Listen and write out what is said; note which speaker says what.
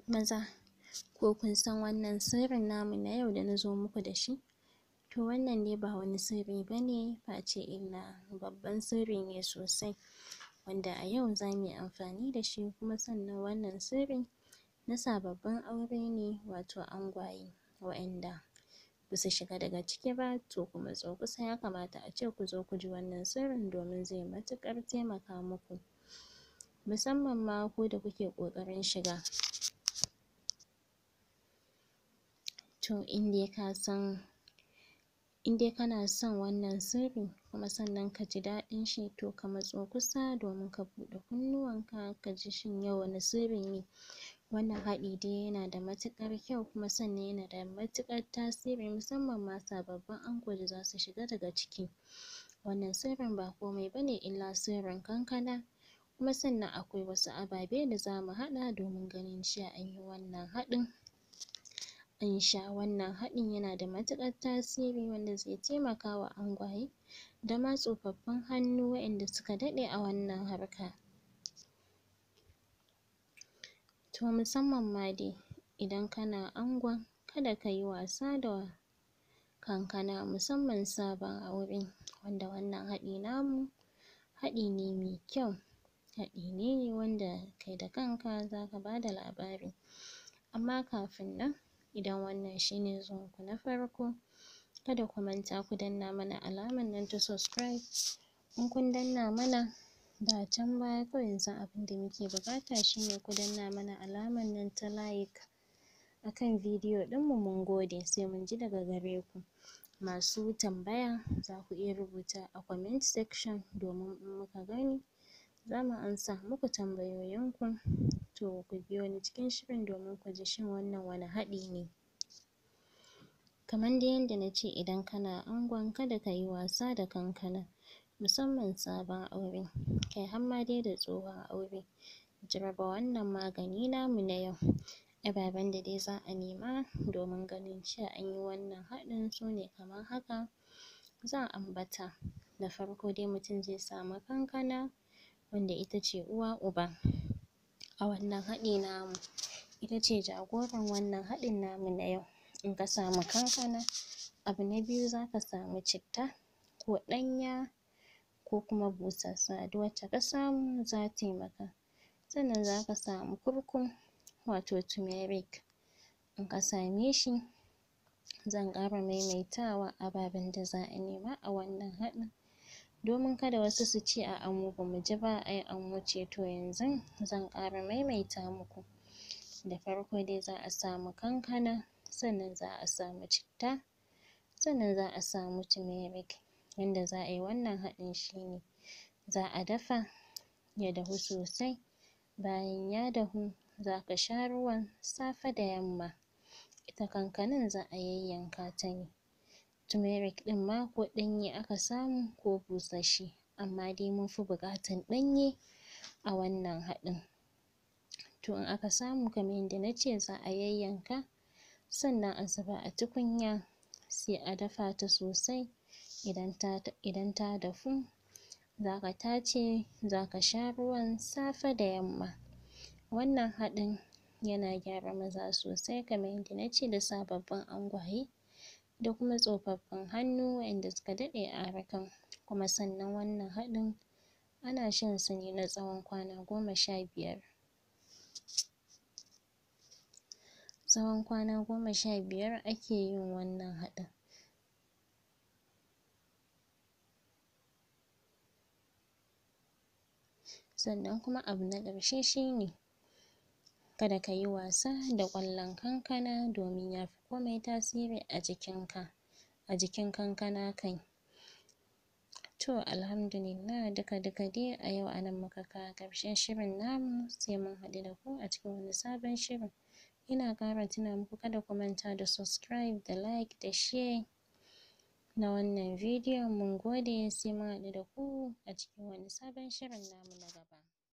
Speaker 1: maza ko kun san wannan sirrin namu na yau da na zo muku da shi to wannan dai ba wani sirri bane face illa babban sirri ne sosai wanda a yau zamu yi amfani da shi kuma sannan wannan sirri na sababbin aure ne wato angwaye waƴanda basu shiga daga ciki ba to ku matso kusa ya kamata a ce ku zo ku ji wannan sirrin domin zai matuƙar taimaka muku musamman ma ku da kuke ƙoƙarin shiga to in dai ka san in dai kana son wannan sirri kuma sannan ka ji daɗin shi to ka matso kusa domin ka buɗe kunnuwanka ka ji shin yau wane sirri ne wannan haɗi dai yana da matuƙar kyau kuma sannan yana da matuƙar tasiri musamman ma sababbin ango da zasu shiga daga ciki wannan sirrin ba komai bane illa sirrin kankana kuma sannan akwai wasu ababe da zamu haɗa domin ganin cewa an yi wannan haɗin an sha wannan haɗin yana da matuƙar tasiri wanda zai taimaka wa angwaye da ma tsofaffin hannu waƴanda suka daɗe a wannan harka to musamman ma dai idan kana angon kada kayi wasa da kankana musamman sabon aure wanda wannan haɗi namu haɗi ne mai kyau haɗi ne wanda kai da kanka zaka bada labari amma kafin nan idan wannan shine zuwan ku na farko kada ku manta ku danna mana alaman nan ta subscribe in kun danna mana da can baya kawai yanzu abinda muke buƙata shine ku danna mana alaman nan ta like akan bidiyo ɗin mu mun gode sai mun ji daga gare ku masu tambaya zaku iya rubutawa a comment section domin in muka gani zamu amsa muku tambayoyin ku to ku biyo ni cikin shirin domin ku ji shin wannan wane haɗi ne kaman dai yanda nace idan kana angon kada kayi wasa da kankana musamman sabon aure kai har ma dai da tsohon aure jaraba wannan magani namu na yau ababen da dai za a nema domin ganin cewa an yi wannan haɗin sune kamar haka zan ambata da farko dai mutum zai samu kankana wanda ita ce uwa uba a wannan haɗi namu ita ce jagoran wannan haɗin namu na yau in ka samu kankana abu na biyu zaka samu citta ko ɗanya ko kuma busassa duk wacce ka samu za tai maka sannan zaka samu kurkum wato turmeric in ka same shi zan ƙara maimaitawa ababen da za a nema a wannan haɗin domin kada wasu su ce a'a mu bamu ji ba ai an wuce to yanzun zan ƙara maimaita muku da farko dai za a samu kankana sannan za a samu citta sannan za a samu turmeric yanda za a yi wannan haɗin shine za a dafa ya dahu sosai bayan ya dahu zaka sha ruwan safe da yamma ita kankanan za a yayyanka ta ne turmeric ɗin ma ko ɗanye aka samu ko busasshe amma dai mun fi buƙatan ɗanye a wannan haɗin to in aka samu kaman yanda nace za a yayyanka sannan a zuba a tukunya sai a dafa ta sosai idan ta dafu zaka tace zaka sha ruwan safe da yamma wannan haɗin yana gyara maza sosai kaman yanda nace da sababbin angwaye da kuma tsofaffin hannu waƴanda suka daɗe a harkan kuma sannan wannan haɗin ana shan sa ne na tsawon kwana goma sha biyar tsawon kwana goma sha biyar ake yin wannan haɗin sannan kuma abu na ƙarshe shine kada kayi wasa da ƙwallon kankana domin ya fi komai tasiri a jikin ka a jikin kankana kai to alhamdulillah duka duka dai a yau a nan muka kawo ƙarshen shirin namu sai mun haɗu da ku a cikin wani sabon shirin ina ƙara tuna muku kada ku manta da subscribe da like da share na wannan bidiyon mun gode sai mun haɗu da ku a cikin wani sabon shirin namu na gaba